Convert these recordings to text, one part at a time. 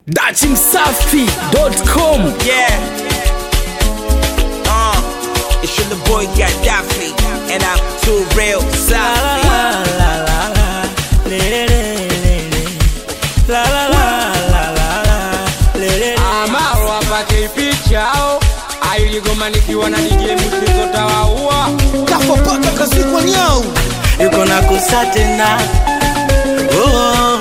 dachimsafi.com Yeah. Uh, it's your little boy Gaddafi, and I'm too real Safi. amaro apate pichao ailigoma nikiwa na DJ mchezo tawaua kafopaka kazikwa nyau yuko na kusa tena oh.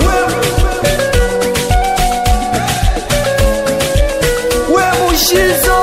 we mushizo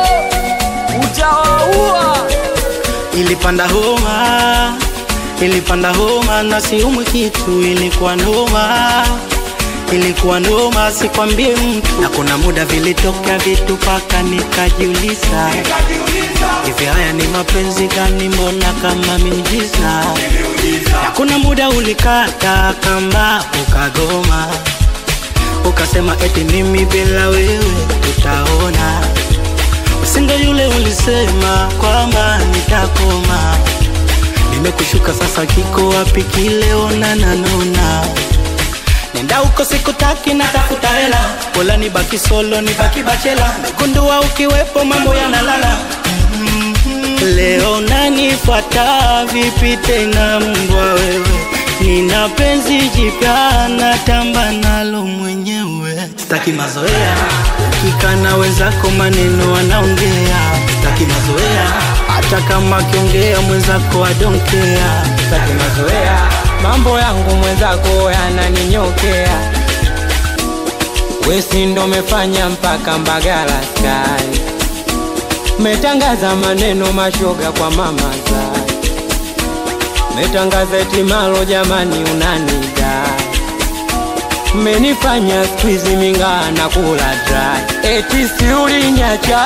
utawaua ilipanda homa ilipanda homa na siumwi kitu ilikuwa noma ilikuwa noma sikwambie mtu na kuna muda vilitokea vitu paka nikajiuliza hivi haya ni mapenzi gani mbona kama miujiza na kuna muda ulikata kamba ukagoma ukasema eti mimi bila wewe tutaona usingo yule ulisema kwamba nitakoma nimekushuka sasa kiko wapi kile onananona nenda uko sikutaki na tafuta hela pola ni baki solo ni baki bachela megundua ukiwepo mambo yanalala leo nanifuata vipi tena mbwa wewe nina penzi jipya natamba nalo mwenyewe sitaki mazoea ukikana wenzako maneno wanaongea sitaki mazoea hata kama akiongea mwenzako adonkea taki mazoea mambo yangu mwenzako yananinyokea wesi ndo mefanya mpaka mbagala sky metangaza maneno mashoga kwa mama zai metangaza etimalo jamani unanida menifanya skwizi mingaa na kula dry eti si ulinyacha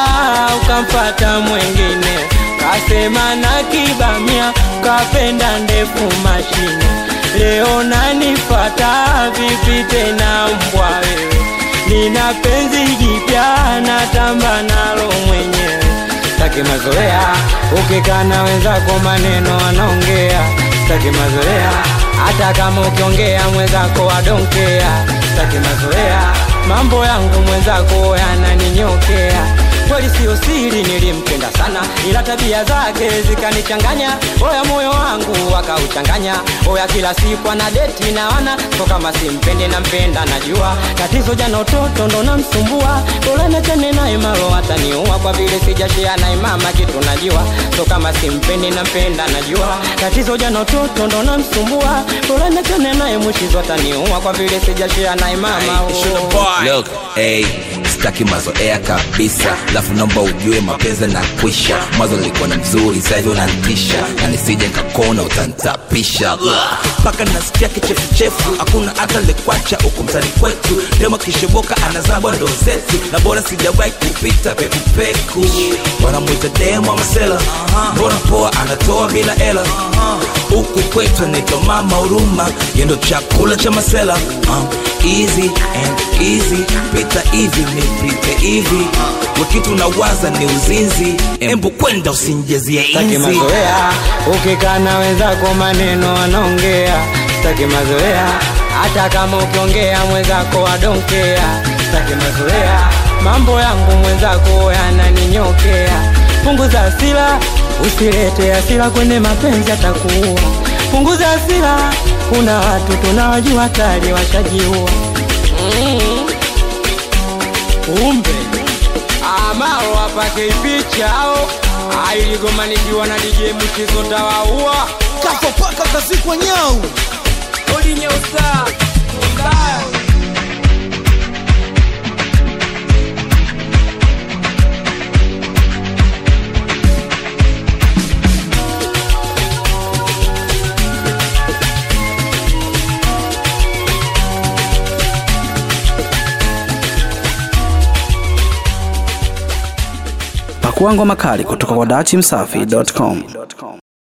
ukampata mwengine kasema na kibamia kapenda ndefu mashine leo nanifata vipi tena mbwa wewe nina penzi jipya natamba nalo mwenyewe taki mazoea ukikana wenzako maneno wanaongea taki mazoea hata kama ukiongea mwenzako wadonkea taki mazoea mambo yangu mwenzako yananinyokea kweli siyo siri nilimpenda sana ila tabia zake zikanichanganya oya moyo wangu akauchanganya oya kila siku ana deti na wana so kama simpendi nampenda najua tatizo jana utoto ndo namsumbua bora nachane naye malo ataniua kwa vile sijashea naye mama kitu najua so kama simpendi nampenda najua tatizo jana utoto ndo namsumbua bora nachane naye mwishizo ataniua kwa vile sijashea naye mama It's your little boy. Look, hey, sitaki mazoea kabisa lafu naomba ujue mapenzi na kwisha mwanzo nilikuwa na mzuri sahivi unantisha na nisije nkakona utantapisha mpaka nasikia kichefuchefu hakuna hata lekwacha huku mtani kwetu dema kishoboka anazabwa ndo zetu na bora sijawahi kupita pekupeku wanamwita demo masela mbona poa anatoa bila hela huku kwetu anaitwa mama huruma yendo chakula cha masela um, easy and easy pita hivi nipite hivi wakitu nawaza ni uzinzi embu kwenda usinjezie taki inzi mazoea ukikana wenzako maneno wanaongea taki mazoea hata kama ukiongea mwenzako wadonkea taki mazoea mambo yangu mwenzako yananinyokea punguza asila usilete asila kwenye mapenzi atakuua punguza asila kuna watu tunawajua tayari washajiua umbe amaro apake pichao ailigomanikiwa na DJ mchezo tawaua kafopaka kazikwa nyau olinyeusa mbaya pakua ngoma kali kutoka kwa dachimsafi.com